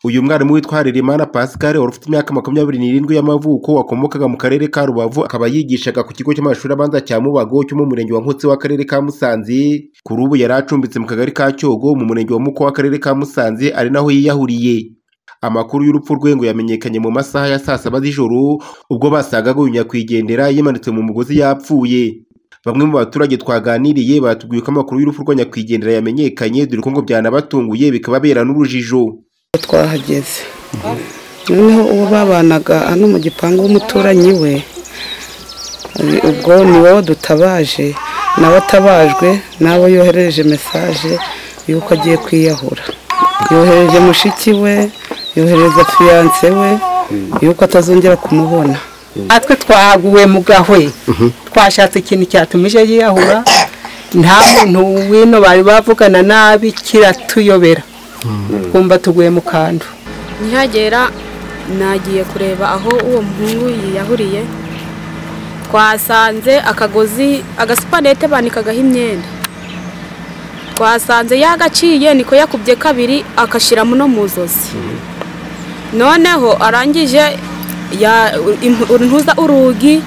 Uyu mwarimu witwa Harerimana Pascal wari ufite imyaka makumyabiri n'irindwi y'amavuko wakomokaga mu karere ka Rubavu akaba yigishaga ku kigo cy'amashuri abanza cya Mubago cyo mu murenge wa Nkotsi w'akarere ka Musanze kuri ubu yari acumbitse mu kagari ka Cyogo mu murenge wa Muko w'akarere ka Musanze ari naho yiyahuriye amakuru y'urupfu rwe ngo yamenyekanye mu masaha ya saa saba z'ijoro ubwo basangaga uyu nyakwigendera yimanitse mu mugozi yapfuye bamwe mu baturage twaganiriye batubwiye ko amakuru y'urupfu rwa nyakwigendera yamenyekanye dore ko ngo byanabatunguye bikababera n'urujijo twahageze noneho uwo babanaga hano mu gipangu w'umuturanyi we ubwo ni wowe dutabaje nawe atabajwe nawe yoherereje mesaje y'uko agiye kwiyahura yohereje mushiki we yohereza fiyanse we y'uko atazongera kumubona natwe twaguwe mu gahwe twashatse ikintu cyatumije yiyahura nta muntu wino bari bavugana nabi kiratuyobera twumva tuguye mu kantu nkihagera nagiye kureba aho uwo muhungu yiyahuriye twasanze akagozi agasupanete banikagaho imyenda twasanze yagaciye niko yakubye kabiri agashyiramo no mu zosi noneho arangije ntuza urugi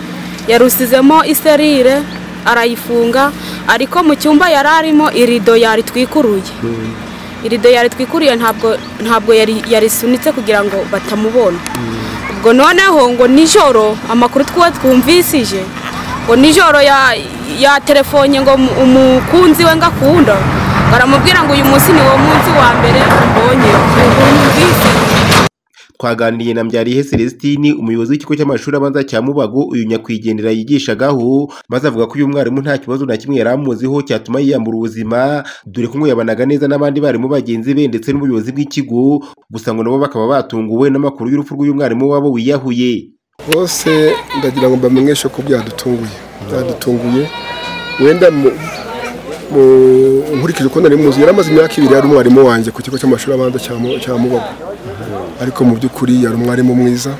yarusizemo iserire arayifunga ariko mu cyumba yari arimo irido yaritwikuruye irido yaritwikuriye ntabwo ntabwo yarisunitse kugira ngo batamubona ubwo noneho ngo nijoro amakuru twumvisije ngo nijoro yaterefonye ngo umukunzi we ngakunda baramubwira ngo uyu munsi ni wo munsi wa mbere mbonye twaganiriye na Mbyariye Celestine umuyobozi w'ikigo cy'amashuri abanza cya Mubago uyu nyakwigendera yigishagaho maze avuga ko uyu mwarimu nta kibazo na kimwe yari amuziho cyatuma yiyambura ubuzima dore ko ngo yabanaga neza n'abandi barimu bagenzi be ndetse n'ubuyobozi bw'ikigo gusa ngo nabo bakaba batunguwe n'amakuru y'urupfu rw'uyu mwarimu wabo wiyahuye bose ndagira ngo mbamenyeshe ko byadutunguye byadutunguye wenda nkurikije uko nari muzi yari amaze imyaka ibiri yari umwarimu wanjye ku kigo cy'amashuri abanza cya mubago ariko mu by'ukuri yari umwarimu mwiza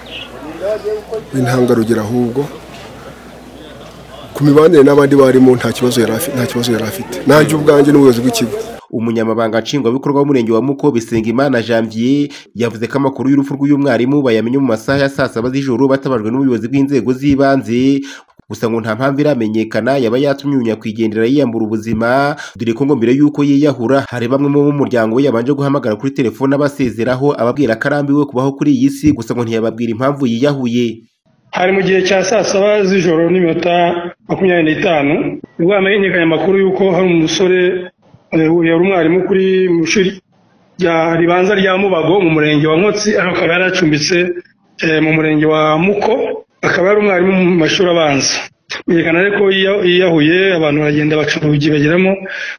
w'intangarugero ahubwo ku mibanire n'abandi barimo nta kibazo yari afite nanjye ubwanjye n'ubuyobozi bw'ikigo umunyamabanga nshingwabikorwa w'umurenge wa muko bisengimana janvier yavuze ko amakuru y'urupfu rw'uyu mwarimu bayamenye mu masaha ya saa saba z'ijoro batabajwe n'ubuyobozi bw'inzego z'ibanze gusa ngo nta mpamvu iramenyekana yaba yatumye uyu nyakwigendera yiyambura ubuzima dore ko ngo mbere y'uko yiyahura hari bamwe mu muryango we yabanje guhamagara kuri telefone abasezeraho ababwira ko arambiwe kubaho kuri iyi si gusa ngo ntiyababwira impamvu yiyahuye hari mu gihe cya saa saba z'ijoro n'iminota makumyabiri n'itanu ubwo hamenyekanye amakuru y'uko hari umusore yari umwarimu kuri mu ishuri ribanza rya mubago mu murenge wa nkotsi aho akaba yaracumbitse mu murenge wa muko akaba ari umwarimu mu mashuri abanza yerekana ariko yiyahuye abantu baragenda baca urugi bageramo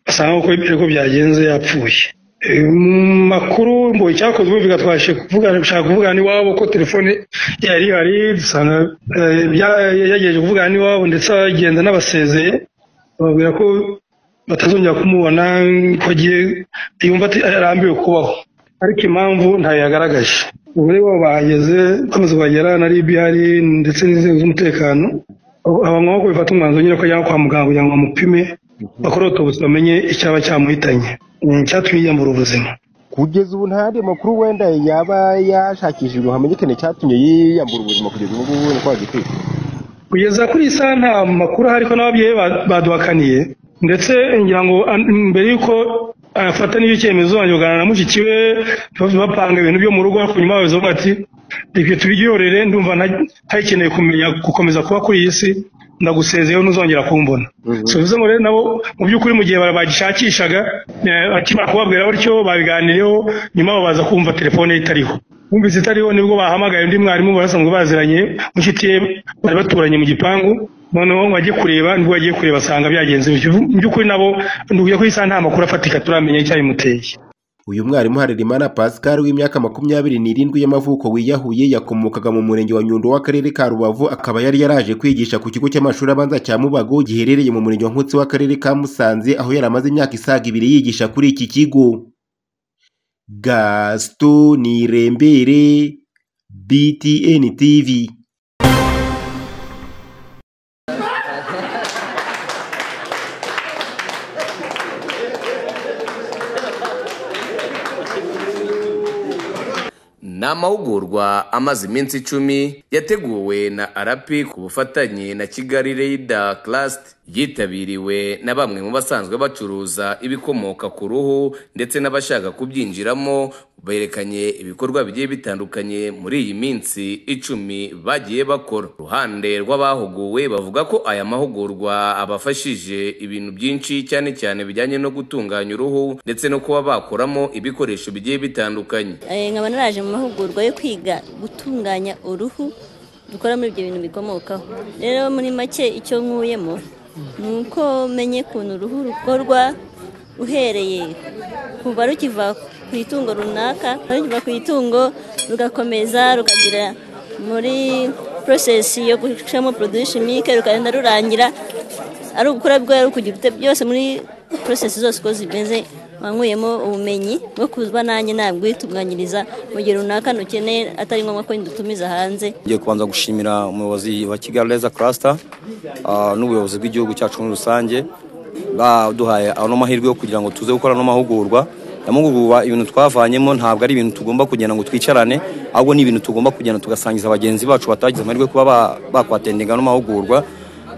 basanga uko ko byagenze yapfuye mu makuru ngo icyakozwe bivuga twashe gushaka kuvugana iwabo ko telefone yari ihari dusanga yagejeje kuvugana iwabo ndetse agenda n'abasezeye bababwira ko batazongera kumubona ko agiye yumva arambiwe kubaho ariko impamvu ntayo yagaragaje ubure bo bahageze bamaze kuhagera na rib ihari ndetse n'inzego z'umutekano aba ngombwa ko bifata umwanzuro nyine ko ajya kwa muganga kugira ngo bamupime bakore autobusi bamenye icyaba cyamuhitanye icyatumye yiyambura ubuzima kugeza ubu nta yandi makuru wenda yaba yashakishijwe hamenyekane icyatumye yiyambura ubuzima kugeza ubu ngubu ni kwa gitwite kugeza kuri iyi saha nta makuru ahari ko n'ababyeyi baduhakaniye ndetse ngira ngo mbere y'uko afata n'iyo icyemezo banyugana na mushiki we bapanga ibintu byo mu rugo ariko nyuma babizo ati ibyo tubiryorere ndumva ntayikeneye kumenya gukomeza kuba kuri iyi si ndagusezeyeho ntuzongera kumbona bivuze ngo rero nabo mu by'ukuri mu gihe bagishakishaga akimara kubabwira batyo babiganireho nyuma babaza kumva telefone itariho bumvise itariho nibwo bahamagaye undi mwarimu basanzwe baziranye mushiki ye bari baturanye mu gipangu noneho wajye kureba nibwo wagiye kureba asanga byagenze mu by'ukuri nabo ntuye ko isa nta makuru afatika turamenya icyabimuteye uyu mwarimu harerimana pascal w'imyaka makumyabiri n'irindwi y'amavuko wiyahuye yakomokaga mu murenge wa nyundo w'akarere ka rubavu akaba yari yaraje kwigisha ku kigo cy'amashuri abanza cya mubago giherereye mu murenge wa nkutsi w'akarere ka musanze aho yari amaze imyaka isaga ibiri yigisha kuri iki kigo gaston nirembere btn tv ni amahugurwa amaze iminsi icumi yateguwe na arapi ku bufatanye na kigali reyida karasiti yitabiriwe na bamwe mu basanzwe bacuruza ibikomoka ku ruhu ndetse n'abashaka kubyinjiramo berekanye ibikorwa bigiye bitandukanye muri iyi minsi icumi bagiye bakora uruhande rw'abahuguwe bavuga ko aya mahugurwa abafashije ibintu byinshi cyane cyane bijyanye no gutunganya uruhu ndetse no kuba bakoramo ibikoresho bigiye bitandukanye Eh, nkaba naraje mu mahugurwa yo kwiga gutunganya uruhu dukora muri ibyo bintu bikomokaho rero muri make icyo nkuyemo ni uko menye ukuntu uruhu rukorwa uhereye kuva rukiva ku itungo runaka rukiva ku itungo rugakomeza rukagira muri porosesi yo gushyiramo poroduwi shimike rukagenda rurangira ari ugukora bwayo kugira ute byose muri porosesi zose uko zimeze wankuyemo ubumenyi bwo kuba nanjye nabwitunganyiriza mu gihe runaka ntukeneye atari ngombwa ko ndutumiza hanze ngiye kubanza gushimira umuyobozi wa kigali reza karasita n'ubuyobozi bw'igihugu cyacu muri rusange baduhaye ano mahirwe yo kugira ngo tuze gukora ano mahugurwa amahugurwa ibintu twavanyemo ntabwo ari ibintu tugomba kugira ngo twicarane ahubwo ni ibintu tugomba kugenda tugasangiza bagenzi bacu batagize amahirwe kuba ba- bakwatendenga ano mahugurwa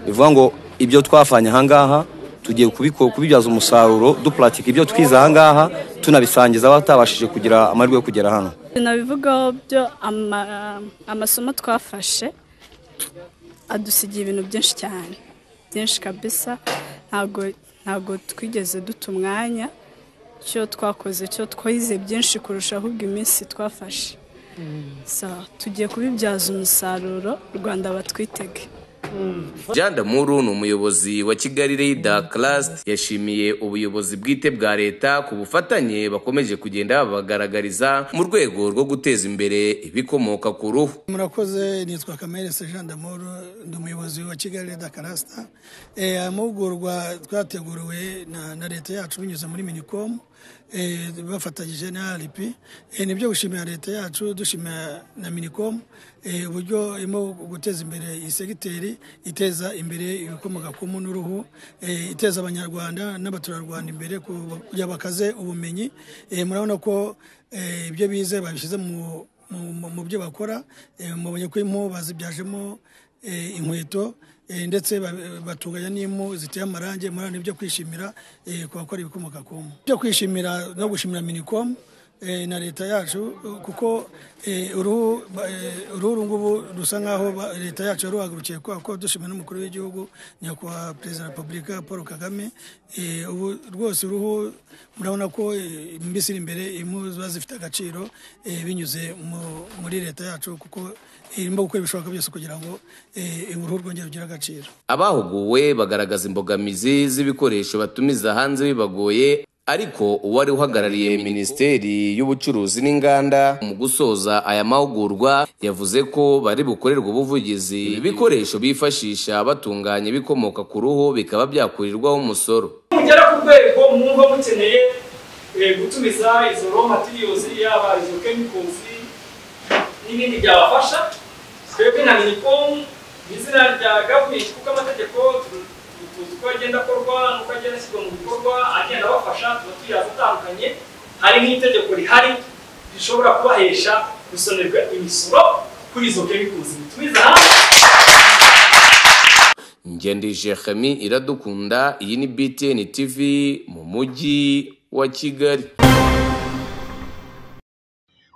bivuga ngo ibyo twavanye ahangaha tugiye kubiko- kubibyaza umusaruro dupuratika ibyo twize ahangaha tunabisangiza abatabashije kugira amahirwe yo kugera hano nabivugaho byo ama- amasomo twafashe adusigiye ibintu byinshi cyane byinshi kabisa ntabwo ntabwo twigeze duta umwanya cyo twakoze cyo twize byinshi kurusha ahubwo iminsi twafashe So, tugiye kubibyaza umusaruro rwanda batwitege Jandamuru ni umuyobozi wa Kigali Rida Class yashimiye ubuyobozi bwite bwa leta ku bufatanye bakomeje kugenda babagaragariza mu rwego rwo guteza imbere ibikomoka ku ruhu. murakoze nitwa kamere Jean d'Amour ndi umuyobozi wa kigali reda karasita Eh, aya mahugurwa twateguriwe na na leta yacu binyuze muri minicom eh, bafatanyije na rp nibyo gushimira leta yacu dushimira na minicom eh, uburyo irimo guteza imbere iyi segiteri iteza imbere ibikomoka ku mpu n'uruhu eh, iteza abanyarwanda n'abaturarwanda imbere ku- kugira bakaze ubumenyi Eh, murabona ko eh, ibyo bize babishyize mu mu- mu- mu byo bakora eh, mubonye ko impu bazibyajemo eh, inkweto eh, ndetse ba- batunganya n'impu ziteye amarangi murabona ibyo kwishimira eh, ku bakora ibikomoka ku mpu byo kwishimira no gushimira minicom eh, na leta yacu kuko eh, uruhu ba- eh, uruhu uru ngubu rusa nk'aho ba- leta yacu yaruhagurukiye kubera ko dushimira n'umukuru w'igihugu nyakubahwa perezida wa repubulika paul kagame eh, ubu rwose uruhu murabona ko eh, mu minsi iri imbere impu ziba zifite agaciro eh, binyuze mu- muri leta yacu kuko irimo gukora ibishoboka byose kugira ngo eh, uruhu rwongere rugire agaciro Abahuguwe bagaragaza imbogamizi z'ibikoresho batumiza hanze bibagoye ariko uwari uhagarariye Minisiteri y'Ubucuruzi n'Inganda mu gusoza aya mahugurwa yavuze ko bari bukorerwa ubuvugizi ibikoresho bifashisha batunganya ibikomoka ku ruhu bikaba byakurirwaho umusoro. mugera ku rwego mwumva mukeneye eh, gutumiza izo raw materials yaba izo chemicals n'ibindi byabafasha twebwe na minicom mu izina rya gavumenti kuko amategeko tu- tu- tuzi uko agenda akorwa n'uko agenda ashyirwa mu bikorwa agenda abafasha tuba tuyazi atandukanye hari nk'itegeko rihari rishobora kubahesha gusonerwa imisoro kuri izo chemicals mutumiza hanze Ngendije Khami iradukunda iyi ni BTN TV mu mujyi wa Kigali.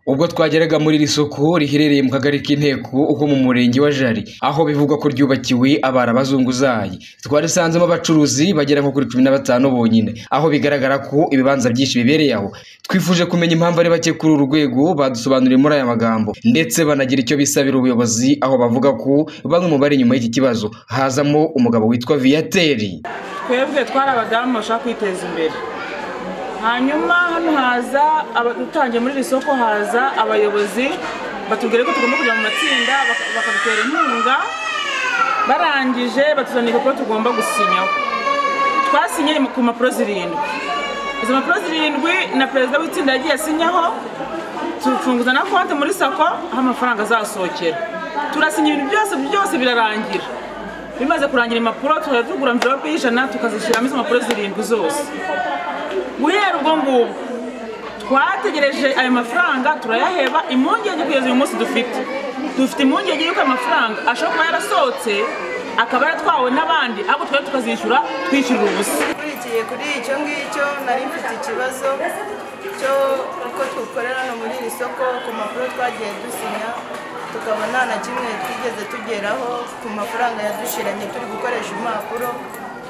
ubwo twageraga muri iri soko riherereye mu kagari k'inteko uko mu murenge wa jari aho bivugwa ko ryubakiwe abara bazunguzayi twari dusanzemo abacuruzi bagera nko kuri cumi na batanu bonyine aho bigaragara ko ibibanza byinshi bibereye aho twifuje kumenya impamvu ari bake kuri uru rwego badusobanuriye muri aya magambo ndetse banagira icyo bisabira ubuyobozi aho bavuga ko bamwe mu bari inyuma y'iki kibazo hazamo umugabo witwa viyateri twebwe twari abadamu bashaka kwiteza imbere hanyuma hano haza aba- utangiye muri iri soko haza abayobozi batubwira ko tugomba kujya mu matsinda baka- bakadutera inkunga barangije batuzanira ko tugomba gusinyaho twasinyeye ku mpapuro zirindwi izo mpapuro zirindwi na perezida w'itsinda yagiye asinyaho tufunguza na konti muri sako aho amafaranga azasohokera turasinya ibintu byose byose birarangira bimaze kurangira impapuro tuhora tugura mvirope y'ijana tukazishyiramo izo mpapuro zirindwi zose guhera ubwo ngubwo twategereje ayo mafaranga turayaheba impungenge kugeza uyu munsi dufite dufite impungenge y'uko ayo mafaranga ashobora kuba yarasohotse akaba yaratwawe n'abandi ahubwo twari tukazishyura twishyurira ubusa nkurikiye kuri icyo ngicyo nari mfite ikibazo cyo uko dukorera hano muri iri soko ku mpapuro twagiye dusinya tukaba nta na kimwe twigeze tugeraho ku mafaranga yadushiranye turi gukoresha impapuro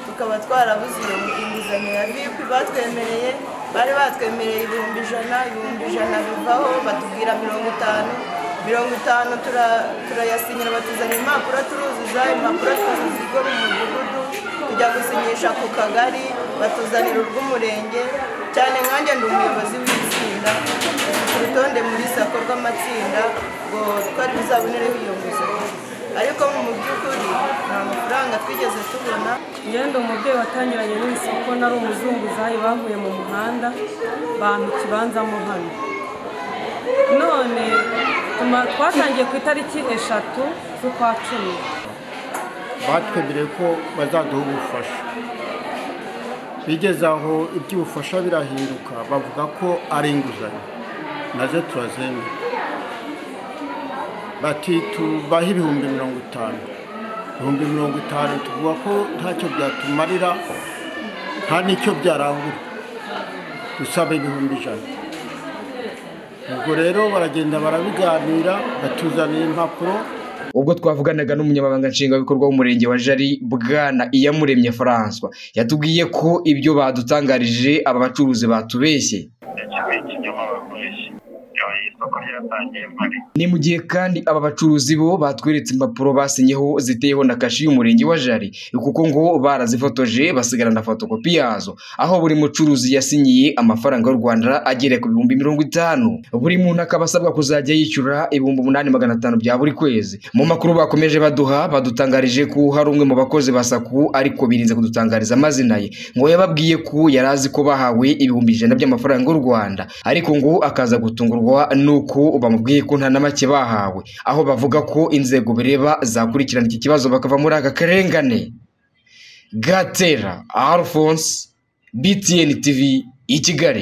tukaba twarabuze iyo inguzanyo ya vipi batwemereye bari batwemereye ibihumbi ijana ibihumbi ijana bivaho batubwira mirongo itanu mirongo itanu tura- turayasinyira batuzanira impapuro turuzuza impapuro twazizigwa mu mudugudu tujya gusinyisha ku kagari batuzanira urw'umurenge cyane nkanjye ndi umuyobozi w'itsinda ku rutonde muri sako rw'amatsinda ngo twari buzabonereho iyo nguzanyo ariko mu by'ukuri nta mafaranga twigeze tubona ngende umubyeyi watangiranye n'isoko nari umuzunguzayi bavuye mu muhanda bampa ikibanzamo hano none tuma- twatangiye ku itariki eshatu z'ukwa cumi batwemereye ko bazaduha ubufasha bigeze aho iby'ubufasha birahinduka bavuga ko ari inguzanyo nazo turazemera bati tubahe ibihumbi mirongo itanu ibihumbi mirongo itanu tuvuga ko ntacyo byatumarira nta n'icyo byarangura dusaba ibihumbi ijana ubwo rero baragenda barabiganira batuzanira impapuro ubwo twavuganaga n'umunyamabanga nshingwabikorwa w'umurenge wa jari bwana iyamuremye françois yatubwiye ko ibyo badutangarije aba bacuruzi batubeshye ni mu gihe kandi aba bacuruzi bo batweretse impapuro basinyeho ziteyeho na kashi y'umurenge wa jari kuko ngo barazifotoje basigara na fotokopi yazo aho buri mucuruzi yasinyiye amafaranga y'u rwanda agera ku bihumbi mirongo itanu buri muntu akaba asabwa kuzajya yishyura ibihumbi umunani magana atanu bya buri kwezi mu makuru bakomeje baduha badutangarije ko hari umwe mu bakozi ba saku ariko birinze kudutangariza amazina ye ngo yababwiye ko yari azi ko bahawe ibihumbi ijana by'amafaranga y'u rwanda ariko ngo akaza gutungurwa n'uko bamubwiye ko nta na make bahawe aho bavuga ko inzego bireba zakurikirana iki kibazo bakava muri aka karengane gatera alphonse btn tv i kigali